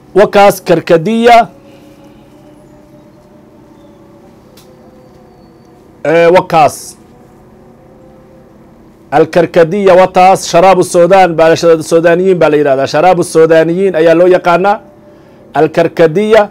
wakaas karkadiya wakaas alkarkadiya wataas sharaabu sudan baa sudaaniyiin baa la yihahdaa sharaabu sudaaniyiin ayaa loo yaqaanaa alkarkadiya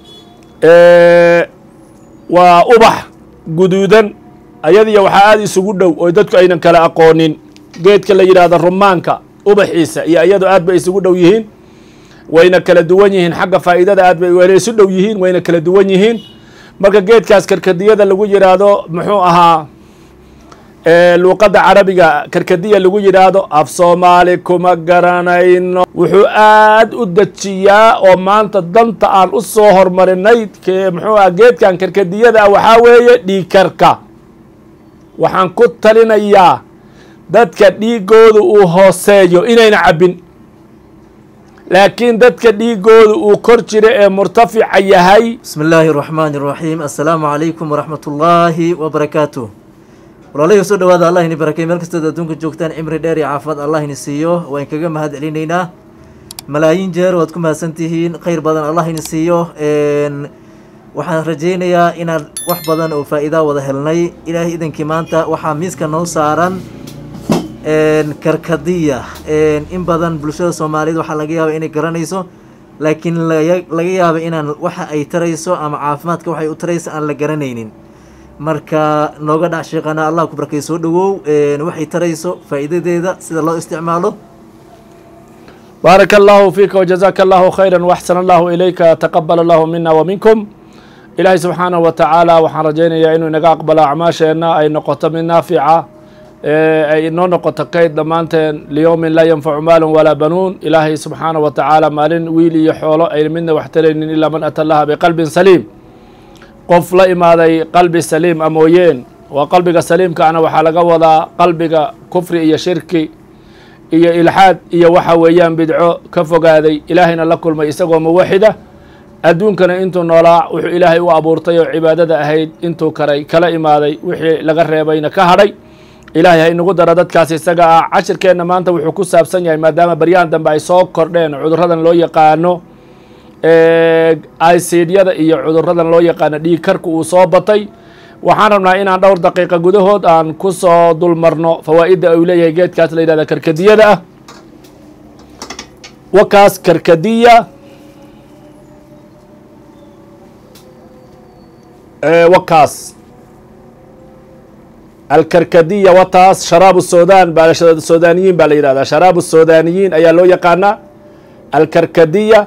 waa ubax guduudan ayadiya waxaa aada isugu dhow oo dadku aynan kala aqoonin geedka la yidhaahdo rumaanka ubaxiisa iyo iyadu aad bay isugu dhow yihiin wayna kala duwan yihiin xagga faa'iidada aad bay wayna isu dhow yihiin wayna kala duwan yihiin marka geedkaas karkadiyada lagu yidhaahdo muxuu ahaa luuqadda carabiga karkadiya lagu yidhaahdo af soomaali kuma garanayno wuxuu aad u dejiyaa oo maanta danta aan u soo hormarinay muxuu aha geedkan karkadiyada ah waxaa weeye dhiigkarka waxaan ku talinayaa dadka dhiigooda uu hooseeyo inayna cabbin laakiin dadka dhiigooda uu kor jira ee murtafica yahay bismi illaahi araxmaani iraxiim assalaamu calaykum waraxmat ullaahi wabarakaatu walaalahii soo dhawaada allah ini barakay meel kastood adduunka joogtaan cimri dheer iyo caafimaad allah ini siiyo waan kaga mahad celinaynaa malaayiin jeer waad ku mahadsantihiin khayr badan allah ini siiyo waxaan rajaynayaa inaan wax badan oo faa-iidaa wada helnay ilaahay idankii maanta waxaa miiska noo saaran karkadiya in badan bulshada soomaaliyeed waxaa laga yaaba inay garanayso laakiin laga yaaba inaan waxa ay tarayso ama caafimaadka waxay u tarayso aan la garanaynin marka nooga dhac sheeqana allah ku barkay soo dhawow waxay tarayso faa'iidadeeda sida loo isticmaalo baaraka allahu fiika wjazaaka allahu khayra waxsan allahu ilayka taqabal allahu mina waminkum ilaahay subxaanahu wa tacaala waxaan rajaynayaa inuu inaga aqbalo acmaasheenna ay noqoto mid naafica ay inoo noqoto kayd dhammaanteen liyowmin laa yanfacu maalun walaa banuun ilaahay subxaanahu wa tacaala maalin wiil iyo xoolo ayna midna wax taraynin ilaa man ata allaha biqalbin saliim qof la imaaday qalbi saliim a mooyeen waa qalbiga saliimkaana waxaa laga wadaa qalbiga kufri iyo shirki iyo ilxaad iyo waxa weeyaan bidco ka fogaaday ilaahayna la kulmay isagoo muwaxida adduunkana intuu noolaa wuxuu ilaahay u abuurtay oo cibaadada ahayd intuu karay kala imaaday wixii laga reebayna ka hadhay ilaahay ha inagu daro dadkaas isaga ah cashirkeenna maanta wuxuu ku saabsan yahay maadaama baryahan dambe ay soo kordheen cudurradan loo yaqaano icydyada iyo cuduradan loo yaqaano dhiig karka uu soo batay waxaan rabnaa inaan dhowr daqiiqa gudahood aan ku soo dulmarno fawaa'idda uu leeyahay geedkaas la yidhahda karkadiyada ah wakaas karkadiya wakaas alkarkadiya wataas sharaabu sudan baa sudaaniyiin baa la yihahdaa sharaabu sudaaniyiin ayaa loo yaqaanaa alkarkadiya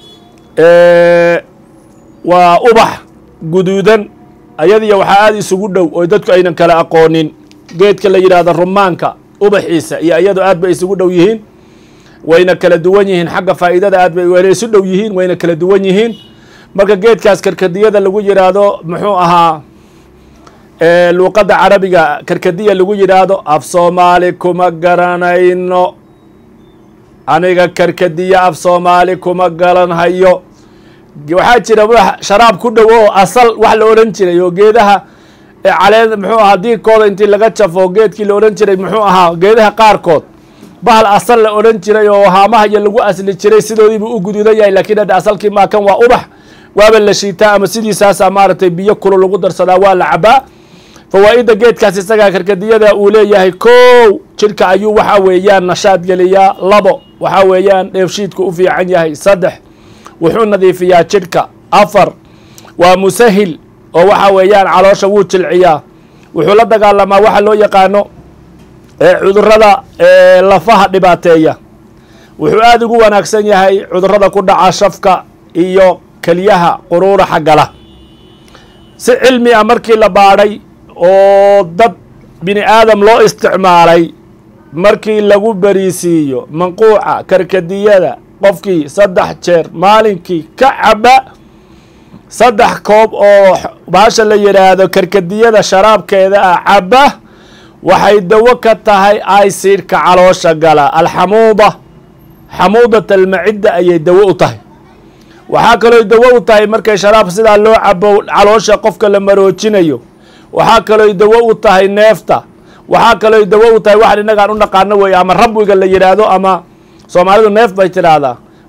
waa ubax guduudan ayadiya waxaa aada isugu dhow oo dadku aynan kala aqoonin geedka la yidhaahdo rumaanka ubaxiisa iyo iyadu aad bay isugu dhow yihiin wayna kala duwan yihiin xagga faa'iidada aad bay wayna isu dhow yihiin wayna kala duwan yihiin marka geedkaas karkadiyada lagu yidhaahdo muxuu ahaa luuqadda carabiga karkadiya lagu yidhaahdo af soomaali kuma garanayno aniga karkadiya af soomaali kuma garanhayo waxaa jira sharaab ku dhow oo asal wax la odhan jiray oo geedaha caleen muxuu ahaa diirkooda intii laga jafo geedkii la odhan jiray muxuu ahaa geedaha qaarkood bahal asal la odhan jiray oo haamaha iyo lagu asli jiray sidoodiibuu u guduudan yahay lakiin hadda asalkii maakan waa ubax waaba la shiitaa ama sidiisaasa maaragtay biyo kulo lagu darsadaa waa la cabaa fawaa'idda geedkaas isagaa karkadiyada uu leeyahay kow jidhka ayuu waxa weeyaan nashaad geliyaa labo waxaa weeyaan dheefshiidku u fiican yahay saddex wuxuu nadiifiyaa jidhka afar waa musahil oo waxa weeyaan caloosha wuu jilciyaa wuxuu la dagaalamaa waxa loo yaqaano cudurada lafaha dhibaateeya wuxuu aada ugu wanaagsan yahay cudurada ku dhaca shafka iyo keliyaha quruuraxa gala si cilmi ah markii la baadhay oo dad bini aadam loo isticmaalay markii lagu beriisiiyo manquuca karkadiyada qofkii saddex jeer maalinkii ka caba saddex koob oo baasha la yidhaahdo karkadiyada sharaabkeeda ah caba waxay dawo ka tahay aysiidhka caloosha gala alxamuuda xamuudat almacidda ayay dawo u tahay waxaa kaloo dawo u tahay markay sharaab sidaa loo cabo caloosha qofka la maroojinayo waxaa kaloo dawo u tahay neefta waxaa kaloo dawo u tahay waxaan innagaan u naqaano weeye ama rabwiga la yidhaahdo ama soomaalidu neef bay tidhaahdaa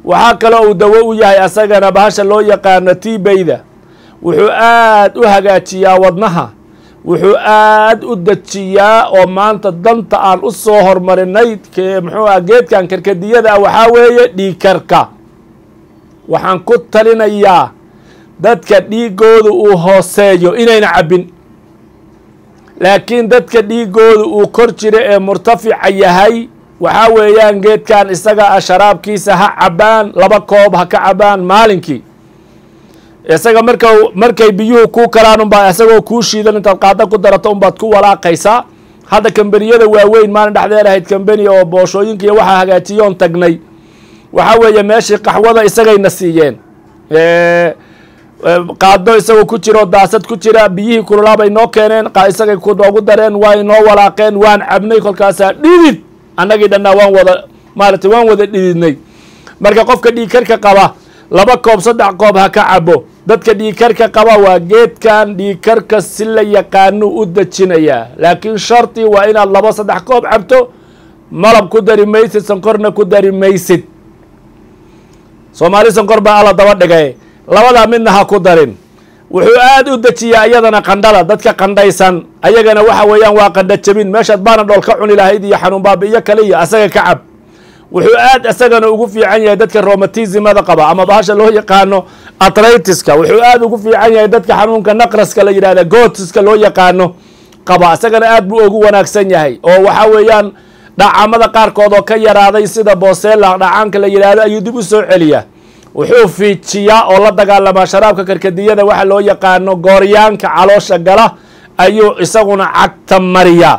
waxaa kaloo uu dawo u yahay asagana bahasha loo yaqaano tibayda wuxuu aad u hagaajiyaa wadnaha wuxuu aad u dejiyaa oo maanta danta aan u soo hormarinay muxuu ah geedkan karkadiyada ah waxaa weeye dhiigkarka waxaan ku talinayaa dadka dhiigooda uu hooseeyo inayna cabbin laakiin dadka dhiigooda uu kor jira ee murtafica yahay waxaa weeyaan geedkan isaga ah sharaabkiisa ha cabbaan laba koob ha ka cabbaan maalinkii isaga marka markay biyuhu kuu kalaan unbaa isagoo kuu shiidan intaad qaada ku darato unbaad ku walaaqaysaa hadda kambaniyada waaweyn maalin dhexdeed ahayd kambani oo booshooyinka iyo waxaa hagaajiyoon tagnay waxaa weeye meeshii qaxwada isagayna siiyeen qaado isagoo ku jira oo daasad ku jira biyihii kululaabay noo keeneen isagay noogu dareen way noo walaaqeen waan cabnay kolkaasaa dhidid annagii dhannaa waan wada maaragtay waan wada dhididnay marka qofka dhiigkarka qaba laba koob saddex koob ha ka cabo dadka dhiigkarka qaba waa geedkan dhiigkarka si la yaqaano u dejinayaa laakiin shardi waa inaad laba saddex koob cabto malab ku dari maysid sankorna ku dari maysid soomaali sankor baa alla daba dhigay labadaa midna ha ku darin wuxuu aad u dejiyaa iyadana qandhada dadka qandhaysan ayagana waxa weeyaan waa qandha jabin meeshaad baana dhool ka cuni lahayd iyo xanuun baabi'iyo kale iyo asaga ka cab wuxuu aad isagana ugu fiican yahay dadka romatismada qaba ama bahasha loo yaqaano atritiska wuxuu aad ugu fiican yahay dadka xanuunka naqraska la yidhahda gootiska loo yaqaano qaba isagana aad buu ugu wanaagsan yahay oo waxaa weeyaan dhacamada qaarkood oo ka yaraaday sida bosela dhacaanka la yidhaahdo ayuu dib u soo celiyaa wuxuu fiijiyaa oo la dagaalamaa sharaabka karkadiyada waxa loo yaqaano gooryaanka caloosha gala ayuu isaguna cagta mariyaa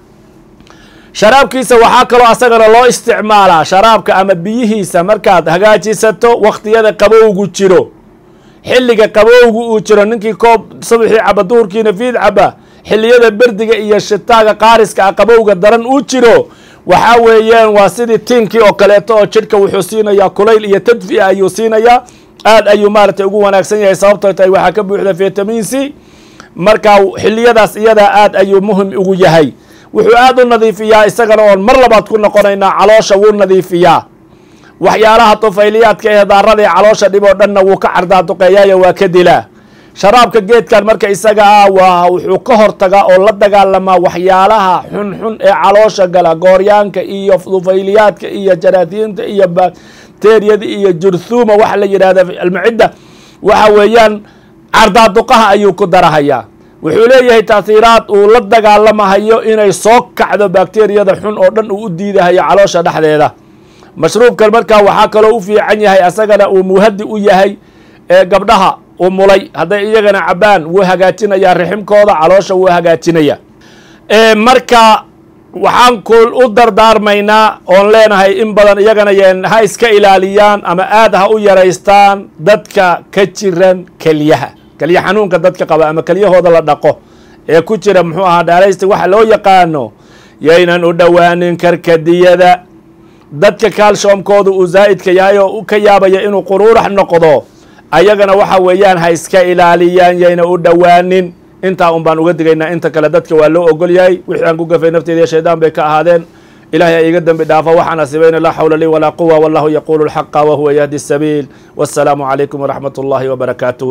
sharaabkiisa waxaa kaloo asagana loo isticmaalaa sharaabka ama biyihiisa markaad hagaajisato wakhtiyada qabowgu jiro xilliga qabowgu uu jiro ninkii koob subaxii caba duhurkiina fiid caba xilliyada berdiga iyo shitaaga qaariska ah qabowga daran uu jiro waxaa weeyaan waa sidii tiinkii oo kaleeto oo jidhka wuxuu siinayaa kulayl iyo tadfi'a ayuu siinayaa aad ayuu maaragtay ugu wanaagsan yahay sababtoo tahay waxaa ka buuxda vitamin c marka xilliyadaas iyadaa aad ayuu muhim ugu yahay wuxuu aad u nadiifiyaa isagana oon mar labaad ku noqonaynaa caloosha wuu nadiifiyaa waxyaalaha tufayliyaadka ee daarada ee caloosha dhib oo dhanna wuu ka cardaaduqeeyaayo waa ka dilaa sharaabka geedkan marka isaga ah waa wuxuu ka hortagaa oo la dagaalamaa waxyaalaha xunxun ee caloosha gala gooryaanka iyo tufayliyaadka iyo jaraatiinta iyo bakteriyada iyo jurthuma waxa la yidhahda almacidda waxa weeyaan cardaaduqaha ayuu ku darahayaa wuxuu leeyahay taasiiraad uu la dagaalamahayo inay soo kacdo bakteriyada xun oo dhan uu u diidahayo caloosha dhexdeeda mashruubkan markaa waxaa kaloo u fiican yahay asagana uu muhadi u yahay ee gabdhaha u mulay hadday iyagana cabaan wuu hagaajinayaa riximkooda caloosha wuu hagaajinaya marka waxaan kul u dardaarmaynaa oon leenahay in badan iyagana yeen ha iska ilaaliyaan ama aad ha u yaraystaan dadka ka jiran kelyaha kelya xanuunka dadka qaba ama kelyahooda la dhaqo ee ku jira muxuu ahaa dhaalaysta waxa loo yaqaano yaynan u dhowaanin karkadiyada dadka kaalshoomkooda uu zaa'idka yahay oo ka yaabaya inuu quruurax noqdo ayagana waxa weeyaan ha iska ilaaliyaan yayna u dhowaanin intaa un baan uga digaynaa inta kale dadka waa loo ogol yahay wixii aan ku gafay nafteeda iyo shaydaan bay ka ahaadeen ilahay ha iiga dembi dhaafo waxaan asibayna laa xawla lii walaa quwa wallahu yaquulu alxaqa wahuwa yahdi sabiil wassalaamu calaykum waraxmat ullahi wabarakaatuh